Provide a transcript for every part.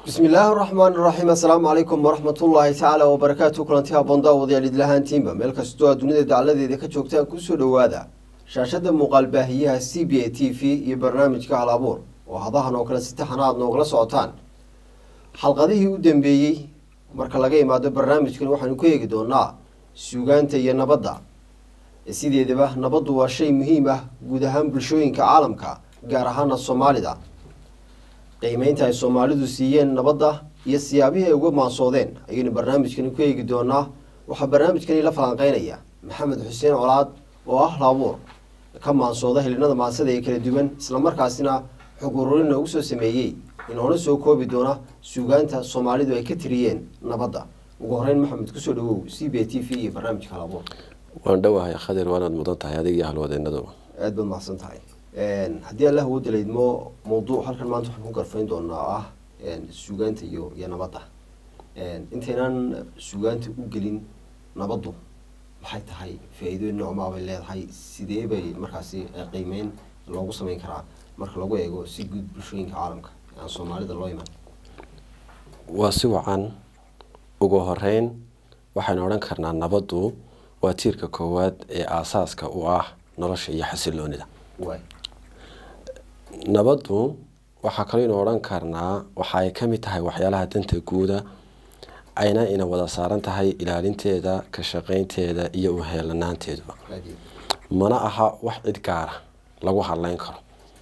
bismi illaahi raxmaan iraxiim assalaamu calaykum waraxmatullaahi tacaala wabarakaatu kulanti haboon daawadayaal idlahaantiinba meel kastoo aad dunida dacladeeda ka joogtaan kusoo dhowaada shaashada muuqaal baahiyaha c b a t v iyo barnaamijka hal abuur oo hadahan oo kale si taxana aad noogala socotaan xalqadihii u dambeeyey marka laga imaado barnaamijkan waxaanu ku eegi doonaa suugaanta iyo nabadda sideedaba nabaddu waa shay muhiim ah guud ahaan bulshooyinka caalamka gaar ahaana soomaalida qiimeynta ay soomaalidu siiyeen nabadda iyo siyaabihii ay uga maansoodeen ayaynu barnaamijkani ku eegi doonaa waxaa barnaamijkani la falanqeynaya maxamed xuseen colaad oo ah laabuur ka maansooda hilinada maansada ee kala duwan islamarkaasina xog ururin noogu soo sameeyey inoona soo koobi doona suugaanta soomaalidu ay ka tiriyeen nabadda ugu horeyn maxamed kusoo dhawow c b t v iyo barnaamijka halabuur waan dhowahay khadir waanaad mudan tahay adig iyo halwadeenaduba aada baad mahadsan tahay haddii allah woo dalaydmo mawduuc halkan maanta waxaan ku garfayn doonaa ah suugaanta iyo iyo nabadda intaynaan suugaanta u gelin nabaddu maxay tahay faa-iidooyin noocmaa bay leedahay sidee bay markaasi qiimeyn loogu sameyn karaa marka lagu eego si guud bulshooyinka caalamka aan soomaalida loo iman waa si wacan ugu horeyn waxaynu odhan karnaa nabaddu waa tiirka koowaad ee aasaaska u ah nolosha iyo xasiloonida waay nabaddu waxaa kaleynu odhan karnaa waxa ay ka mid tahay waxyaalaha danta guuda ayna ina wada saaran tahay ilaalinteeda ka shaqeynteeda iyo uheelanaanteeduba aad iyo mana aha wax cid gaara lagu hadleyn karo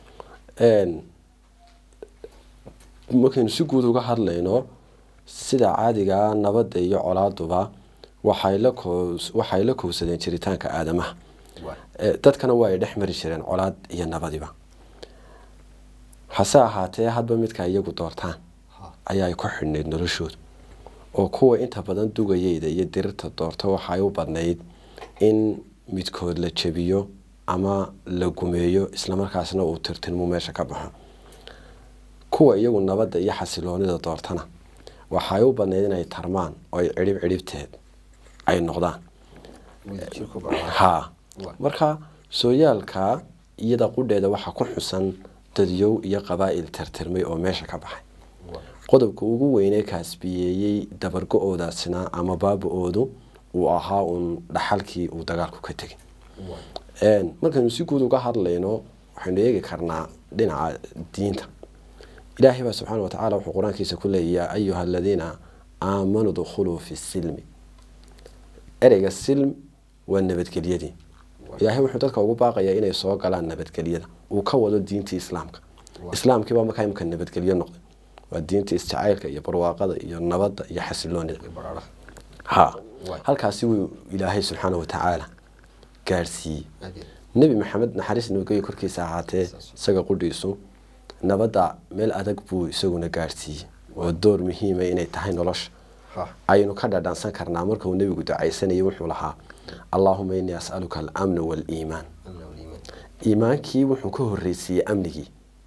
markaynu si guud uga hadlayno sida caadigaa nabadda iyo colaaduba waxay la koos waxay la kowsadeen jiritaanka aadamaha waay Eh, dadkana waa ay dhex mari jireen colaad iyo nabadiba hase ahaatee hadba midka iyagu doortaan ha ayaa ay ku xidhnayd noloshooda oo kuwa inta badan dugayeyda iyo dirirta doorta waxay u badnayd in midkood la jebiyo ama la gumeeyo islamarkaasna uu tirtirmu meesha ka baxo kuwa iyagu nabadda iyo xasiloonida doortana waxay u badnayd inay tarmaan oo ay cidhib cidhibteed ay noqdaan wadajirku bacaa haa Waay. marka sooyaalka iyada qudheeda waxaa ku xusan dadyow iyo qabaa'il tirtirmay oo meesha ka baxay waay qodobka ugu weynee kaasbiyeeyey dabargo-oodaasina ama baaba-oodu uu ahaa uun dhaxalkii uu dagaalku ka tegay waay markaynu si guud uga hadlayno waxaynu eegi karnaa dhinaca diinta ilaahay baa subxaana watacaala wuxuu qur-aankiisa ku leeyay yaa ayuha aladiina aamanuu dukhuluu fi silmi ereyga silm waa nabadgelyadii ilaahay wuxuu dadka ugu baaqayaa inay soo galaan nabadgelyada uu ka wado diintii islaamka Waa. islaamkiibaa markaa imika nabadgelyo noqday waa diintii isjacaylka iyo barwaaqada iyo nabadda iyo xasiloonida iyo baraaraha ha Waay. halkaasi wuu ilaahay subxaana watacaala gaadhsiiyey aad iyo nebi maxamed naxariis nabadgelyo korkiisa ahaatee Saas. isaga qudhiisu nabadda meel adag buu isaguna gaadhsiiyey oo door muhiima inay tahay nolosha ha aynu ka dhadhansan karnaa marka uu nebigu ducaysanayay wuxuu lahaa allaahuma innii as'aluka alamna waaliimaan alla waliiman iimaankii wuxuu ka horreysiiyey amnigii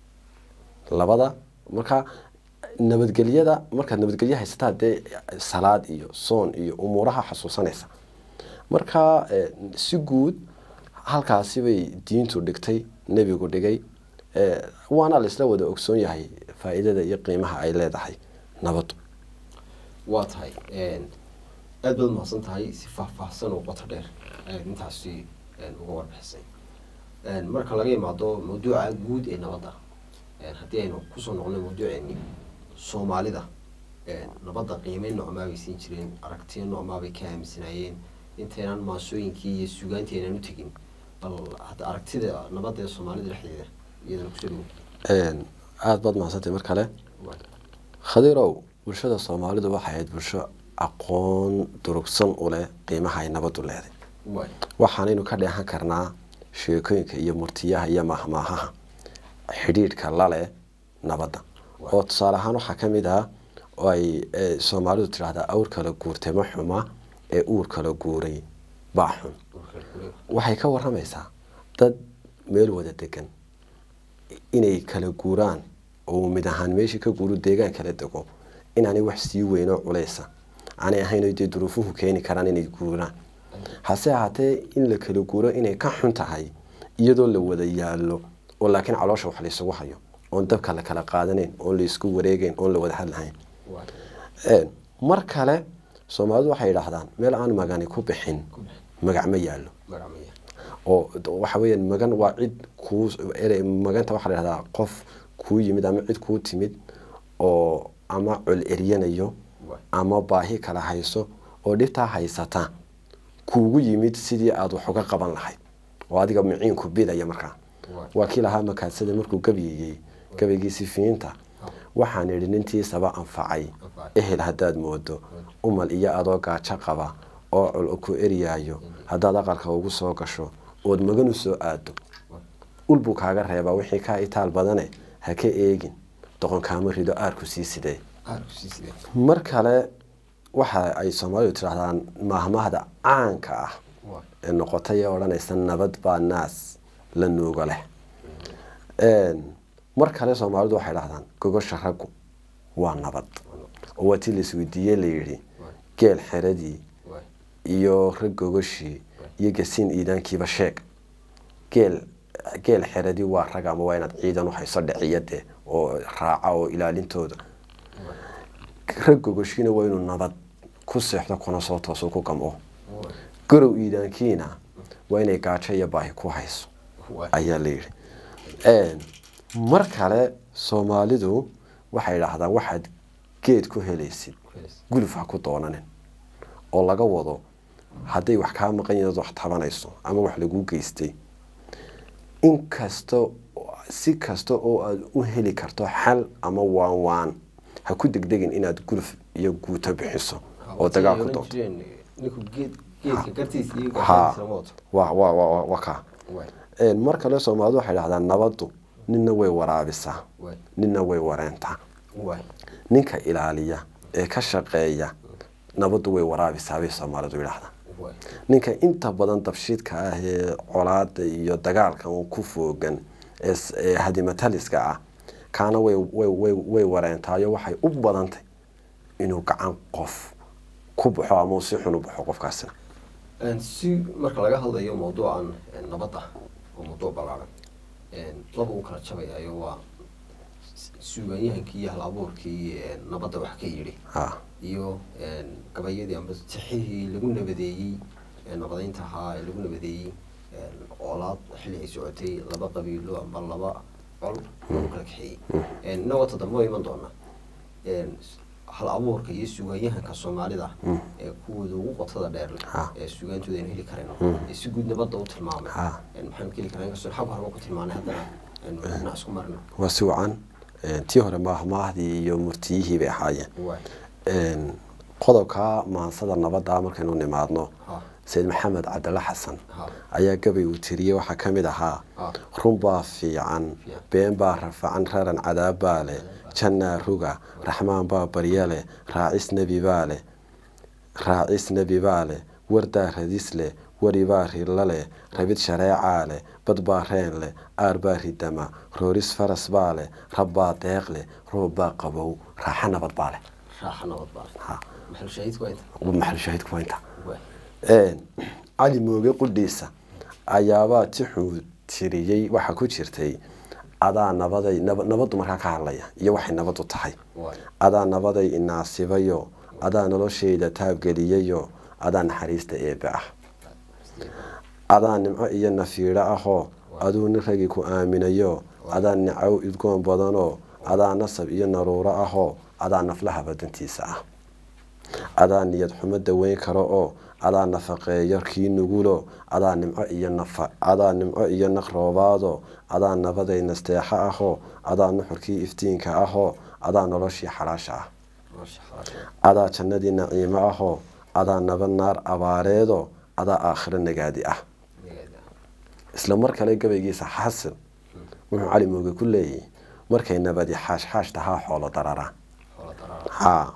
labada marka nabadgelyada markaad nabadgelyo haysataa dee salaad iyo soon iyo umuuraha xasuusanaysa marka eh, si guud halkaasi bay diintu dhigtay nebigu dhigay eh, waana laisla wada ogsoon yahay faa-iidada iyo qiimaha ay leedahay nabaddu waa tahay aada baad mahadsan tahay si faahfaahsan oo qoto dheer ayaad intaasi uga warbixisay marka laga imaado mawduuca guud ee nabadda haddii aynu kusoo noqno mawduuceeni soomaalida nabadda qiimeyn noocmaa bay siin jireen aragtiyo noocmaa bay ka aaminsanaayeen intaynaan maasooyinkii iyo suugaantii aynaan u tegin bal hadda aragtida nabadda ee soomaalida dhexdeeda iyadana kusoo dhawo aada baad mahadsantay mar kale khadirow bulshada soomaalidu waxay ahayd bulsho aqoon durugsan u leh qiimaha ay nabaddu leeday waay waxaanaynu ka dheehan karnaa sheekooyinka iyo murtiyaha iyo mahmaahaha xidhiidhka laleh nabadda oo tusaale ahaan waxaa ka mid ah oo ay eh, soomaalidu tidhaahdaa awr kala guurtay ma xuma ee uur kala guuray baa xun waxay ka waramaysaa dad meel wada degan inay kala guuraan oo mid ahaan meeshii ka guuru deegaan kala dego inaanay wax sii weynoo culeysa aanay ahayn oo dee duruufuhu keeni karaan inay guuraan hase ahaatee in la kala guuro inay ka xun tahay iyadoo la wada yaallo oo laakiin caloosha wax laysugu hayo oon dabka la kala qaadanayn oon la isku wareegeyn oon la wada hadlahayn mar kale soomaalidu waxay yidhaahdaan meel aan magani ku bixin magac ma yaallo oo waxa weeyaan magan waa cid kuu maganta waxaa la yidhahdaa qof kuu yimid ama cid kuu timid oo ama col eryanayo ama baahi kala hayso oo dhibtaa haysata kuugu yimid sidii aada wax uga qaban lahayd oo adiga miciinku bidaya markaa waa kii lahaa makaadsada markuu gabyayey gabaygiisi fiinta waxaan idhi nintiisaba anfacay ehel haddaad moodo umal iyo adoo gaajo qaba oo col ku eryaayo haddaad aqalka ugu soo gasho ood magan u soo aado ul buu kaaga reebaa wixii kaa itaal badane ha ka eegin doqon kaama rido aarku sii sidee mar kale waxa ay soomaalidu tidhaahdaan maahmaahda caanka ah ee noqotay ee odhanaysa nabad baa naas la nuugo leh mar kale soomaalidu waxay dhahdaan gogosha raggu waa nabad oo waa tii laisweydiiyey layidhi geel xeradii iyo rag gogoshii iyo gasiin iidaankiiba sheeg geel geel xeradii waa rag ama waa inaad ciidan uhayso dhiciyade oo raaca oo ilaalintooda rag gogoshiina waa inuu nabad ku seexdo kuna soo tooso ku gamco garow iidaankiina waa inay gaajo iyo baahi ku hayso ayaa layidhi mar kale soomaalidu waxay idhaahdaan waxaad geed ku helaysid guluf ha ku doonanin oo laga wado hadday wax kaa maqan yahiin wax tabanayso ama wax laguu geystay inkasta si kasta oo aada u heli karto xal ama waan waan ha ku degdegin inaad guluf iyo guuto bixiso oo dagaal ku doonto wa ka mar kale soomaalidu waxay dhahdaan nabaddu ninna way waraabisaa ninna way wareentaa ninka ilaaliya ee ka shaqeeya nabaddu way waraabisaa bay soomaalidu yidhahdaan ninka inta badan dabshiidka ah ee colaada iyo dagaalka un ku foogan ee hadimataliska ah kaana way wareentaayo waxay u badantay inuu gacan qof ku baxo ama si xun u baxo qofkaasina si marka laga hadlayo mawduucan nabadda oo mawduuc balaaran laba uu kala jabayayo waa suugaanyahankii iyo hal abuurkii nabadda wax ka yidhi iyo gabayadii amba tixihii lagu nabadeeyey nabadeynta ahaa ee lagu nabadeeyey oolaad xilli ay socotay laba qabiilo amba laba col lagu kala kaxeeyey inagoo toddoba waa iman doonaa hal abuurka iyo suugaanyahanka soomaalida ee kuwooda ugu qotada dheer leh ee suugaantooda aynu heli karayno ee si guud nabadda u tilmaamay maxaynu ka heli karaa inkastoo xag horeba ku tilmaanay haddana aynu dhinac isku marno waa si wacan tii hore maahmaahdii iyo murtiyihii bay ahaayeen qodobka maansada nabadda markaynu nimaadno sayid maxamed cabdalla xasan ayaa gabay uu tiriyey waxaa ka mid ahaa runbaa fiican been baa rafacan raran cadaabbaa leh jannaa ruga raxmaan baa barya leh raacis nebi baa leh raacis nebi baa leh wardaa radis leh waribaa rilla leh rabid shareecaa leh bad baa reen leh aar baa ridama rooris faras baa leh rabbaa deeq leh roob baa qabow raaxa nabad baa leh maxalshaahidku waa inta cali mooge qudhiisa ayaabaa tixuu tiriyey waxaa ku jirtay adaa nabaday nabaddu markaa ka hadlaya iyo waxay nabaddu tahay adaa nabaday inaasibayo adaa noloshayda taabgeliyayo adaa naxariista eebe ah adaa nimco iyo nafiidho ahoo aduu nin ragii ku aaminayo adaa nicow idgoon badanoo adaa nasab iyo naruuro ahoo adaa naflaha badantiisa ah adaa niyad xumo daweyn karo oo adaa nafaqeeyo kii nugulo adaa nimco iyo nafa adaa nimco iyo naqroobaado adaa nabaday nasteexo ahoo adaa nuxurkii iftiinka ahoo adaa noloshii xalaasha ah adaa jannadii naciimo ahoo adaa nabad naar abaareedo adaa aakhiro nagaadi ah isla mar kale gabaygiisa xasil wuxuu cali mooge ku leeyahy markay nabadi xaashxaash tahaa xoolo dararaan ha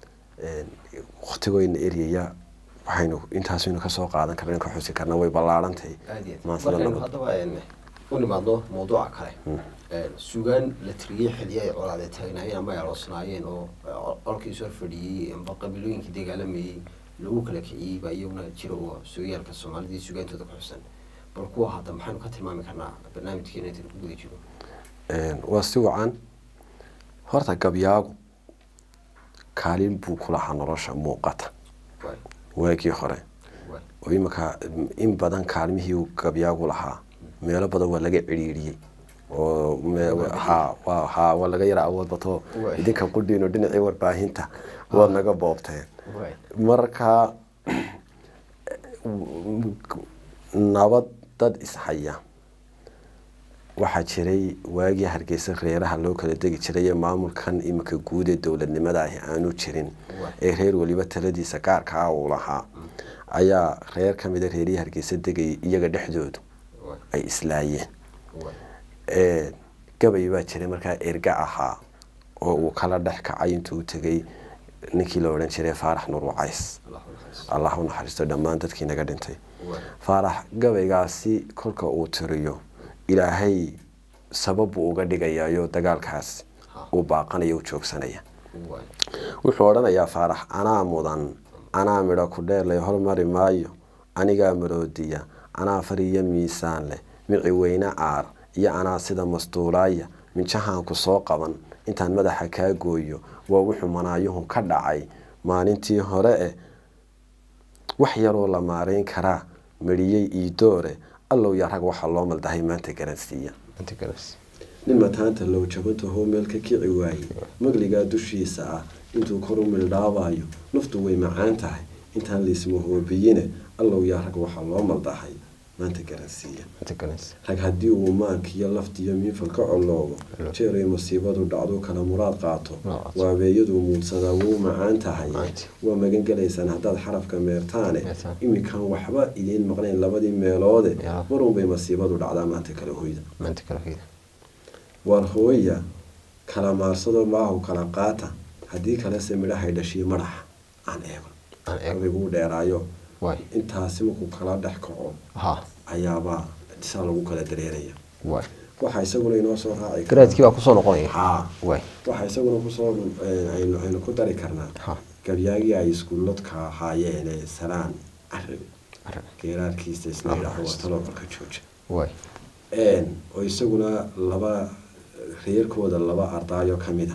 waktigoyna eryaya waxaynu intaasaynu kasoo qaadan karna ka xusi karna way ballaarantay markaynu haddaba u nimaadno mawduuca kale sugaan la tiriyey xiliya ay colaade taagnaayeen ama ay aloosnaayeen oo colkii soo fadhiyey amba qabiilooyinkii dagaalamayey lagu kala kiciyey baa iyaguna jira oo sooyaalka soomaalidii sugaantooda ku xusan bal kuwa hadda maxaynu ka tilmaami karnaa barnaamijkeena intayn ku guda jiro waa si wacan horta gabyaagu kaalin buu ku lahaa nolosha muuqata waagii hore oo iminka in badan kaalmihii uu gabyaagu lahaa meelo badan waa laga cidhiiriyey oo ha ha waa laga yara awood bato idinka qudhiino dhinacii warbaahinta waad naga boobteen marka nabad dad ishaya waxaa jiray waagii hargeysa reeraha loo kala degi jiray ee maamulkan iminka guud ee dowladnimada ahi aanu jirin ee reer weliba taladiisa gaarka ah uu lahaa ayaa reer ka mida reerihii hargeysa degayay iyaga dhexdoodu ay islaayeen gabay baa jiray markaa erga ahaa oo uu kala dhex kacay intuu u tegay ninkii la odhan jiray faarax nur wacays allah u naxariisto dhammaan dadkii naga dhintay faarax gabaygaasi kolka uu tiriyo ilaahay sabab buu uga dhigayayo dagaalkaas uu baaqanaya u joogsanaya wuxuu odhanayaa faarax anaa mudan anaa midho ku dheerlay hormari maayo anigaa maroodiya anaa fariyo miisaan leh mici weyne caar iyo anaa sida mastuulaaya minjahaanku soo qaban intaan madaxa kaa gooyo waa wuxuu manaayuhu ka dhacay maalintii hore eh wax yaroo la maarayn karaa mariyey iidoore allow yaa rag waxaa loo maldahay maanta garansiiya nin mataanta low jabantahoo meel ka kici waaye magligaa dushiisa ah intuu kor u mildhaabayo naftu way macaan tahay intaan laismahoobiyine allow yaa rag waxaa loo maldahay maanta garansiiya rag haddii uu maankiyo laftiyo miifal ka coloobo jeeray masiibadu dhacdu kala muraad qaato waabeeyaduu muudsadaa wuu macaan tahay waa magan gelaysaan haddaad xarafka meertaane iminkan waxba idiin maqnayn labadii meeloode marunbay masiibadu dhacdaa maanta kala hoyda waar hooya kala maarsado maahu kala qaata haddii kalese midhahay dhashiyo madaxa aan eego abiguu dheeraayo intaasi markuu kala dhex kaco ayaabaa saa lagu kala dareeraya waxaa isaguna inoo soo raaci garaadkiibaa kusoo noqonaya ha waxaa isaguna kusoo aynu ku dari karnaa gabyaagii ay iskuuladka ahaayeen ee salaan carabi geeraarkiisa isla yidhaahdo waa talobarka jooja oo isaguna laba reerkooda laba ardaayo kamida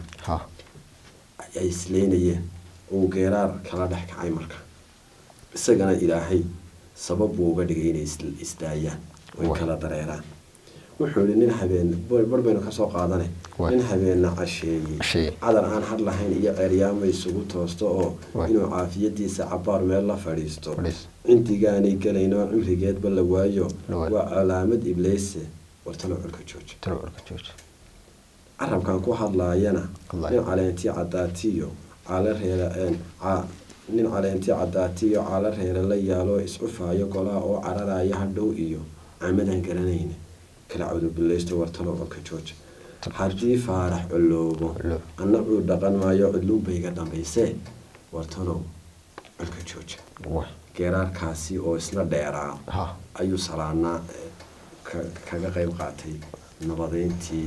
ay isleynayeen uu geeraar kala dhex kacay marka isagana ilaahay sabab buu uga dhigay inay isdaayaan oy kala dareeraan wuxuu ihi nin habeen bar baynu kasoo qaadane nin habeenna casheeyey cadar aan had lahayn iyo ceeryaama isugu toosto oo inuu caafiyadiisa cabaar meel la fadhiisto cindigaanay gelaynoo cimrigeedba la waayo waa calaamad ibleyse wartalo colka jooja carabkan ku hadlaayana nin caleentii cadaatiyo caala reera nin caleentii cadaatiyo caala reera la yaaloo iscufaayo golaa oo cararaya hadhow iyo camadaan garanayna kala cawdubileysto wartalo colka jooja haddii faarax coloobo anna uu dhaqan maayo cudluunbayga dambaysee wartalow colka jooja geeraarkaasi oo isna dheeraa ayuu salaanaa kaga qeyb qaatay nabadeyntii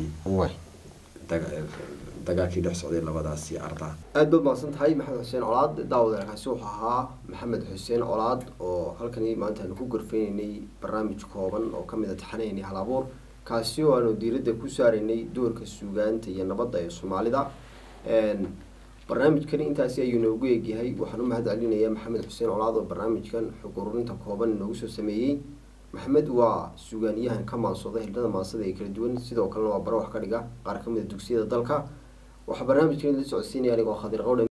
dagaalkii dhex socday labadaasi ardaa aada baad mahadsan tahay maxamed xuseen colaad daawadeerkaasi wuxuu ahaa maxamed xuseen colaad oo halkani maanta aanu ku gorfeyneynay barnaamij kooban oo kamid a taxanaynay hal abuur kaasi oo aanu diiradda ku saaraynay doorka suugaanta iyo nabadda ee soomaalida barnaamijkani intaasi ayuu noogu eegyahay waxaan u mahad celinayaa maxamed xuseen colaad oo barnaamijkan xog ururinta kooban inoogu soo sameeyey maxamed waa suugaaniyahan ka maansooda hildhada maansada ee kala duwan sidoo kalena waa bare wax ka dhiga qaar kamid a dugsiyada dalka waxaa barnaamijkan la socodsiinaya anigoo khadir qowdhe